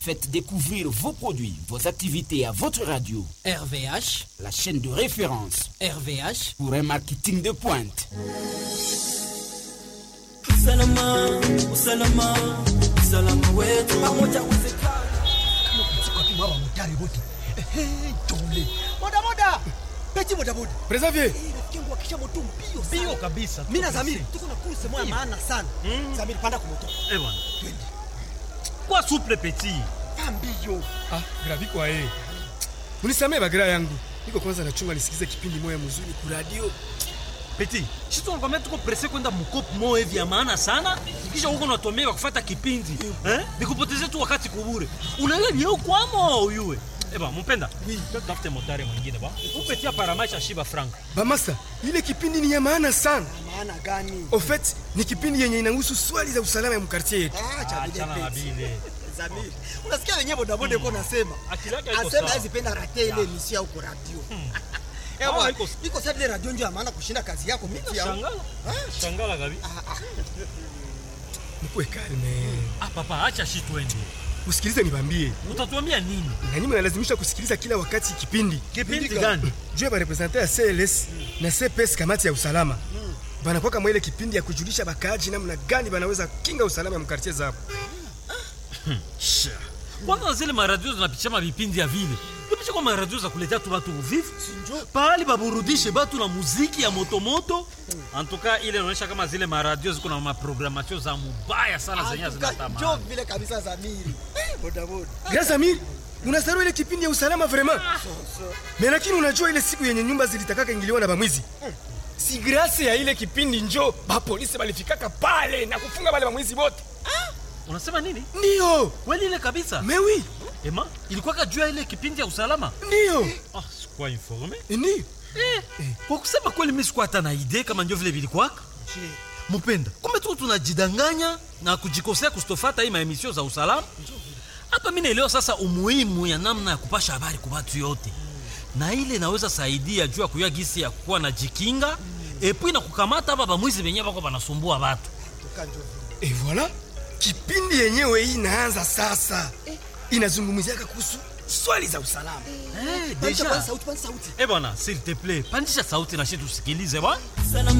Faites découvrir vos produits, vos activités à votre radio. RVH, la chaîne de référence RVH pour un marketing de pointe. Usalama, usalama, usalama wetu pamoja uwezekana. Mama motari wote. Hey, tole. Boda boda. Peti boda boda. Preservier. Rafiki yangu akisha moto mbio sana. Mbio kabisa. Mimi na Zamiri tuko na kurse moja maana sana. Zamiri panda kwa moto. Eh bwana. Twende. Kwa souple petit. Pambio. Ah, gravi kwa yeye. Unisamee bagira yangu. Niko kwanza nachunga nisikize kipindi moya mzuri ku radio. Petit, sisi tunakwambia tuko presse kwenda mkopo moyo hivi ya maana sana, kisha huko unatuambia kufuata kipindi eh, nikupotezee tu wakati kubure. Unaelewa ni huko kwamo uyue. Eba mpenda. Oui. Tafute motari mwingine ba. Upetia paramaisha shiba frank. Bamasa, ile kipindi ni ya maana sana. Maana gani? Au fait, ni kipindi yenye inahusu swali za usalama ya mkartie yetu. Ah, cha bile Achana na peti. bile. Zamiri. Unasikia wenyewe boda boda yuko nasema. Akili yake haiko Asema sawa. hizi penda rate ile emission huko radio. Eh Ah, bwana, iko- iko sasa ile radio ndio ya maana kushinda kazi yako mimi ya. Shangala. Shangala gabi. Mkuwe kalme. Ah papa, acha shi twende. Usikilize nibambie. Utatuambia nini? Na nyinyi mnalazimisha kusikiliza kila wakati kipindi. Kipindi gani? Juu ya representer ya CLS na CPS kamati ya usalama. Banakuwa kama ile kipindi ya kujulisha bakaaji namna gani banaweza kinga usalama ya mkartie zao. kwanza zile maradio zinapitisha mavipindi ya vile ipisha kwa maradio za kuletea tu batu uvivu pahali baburudishe batu na muziki ya motomoto antuka ile inaonyesha kama zile maradio ziko na maprogramatio za mubaya sana zenye Njoo zinatamani vile kabisa Zamiri. Eh, boda boda. Grâce Amir, unasahau ile kipindi ya usalama vraiment. Mais lakini unajua ile siku yenye nyumba zilitakaka ingiliwa na bamwizi. Si grâce ya ile kipindi njo ba polisi balifikaka pale na kufunga wale bamwizi wote. unasema nini Ndio. kweli ile kabisa Mais oui, ema ilikuwaka juu ya ile kipindi ya usalama ndio. ah, sikuwa informe Ndio. eh, kwa kusema kweli mi sikuwa hata na idee kama njo vile vilikwaka mupenda kumbe tu tunajidanganya na kujikosea kustofata hii maemisio za usalama hapa mi naelewa sasa umuhimu ya namna ya kupasha habari kwa watu yote na ile inaweza saidia juu ya kuyua gisi ya kuwa na jikinga epui na kukamata hapa bamwizi benye bako banasumbua batu Et voilà, kipindi yenyewe hii inaanza sasa. Inazungumziaka kuhusu swali za usalama. hey, Pandisha deja kwanza sauti, kwanza sauti. eh bwana s'il te plaît pandisha sauti na shi tusikilize bwana Usalama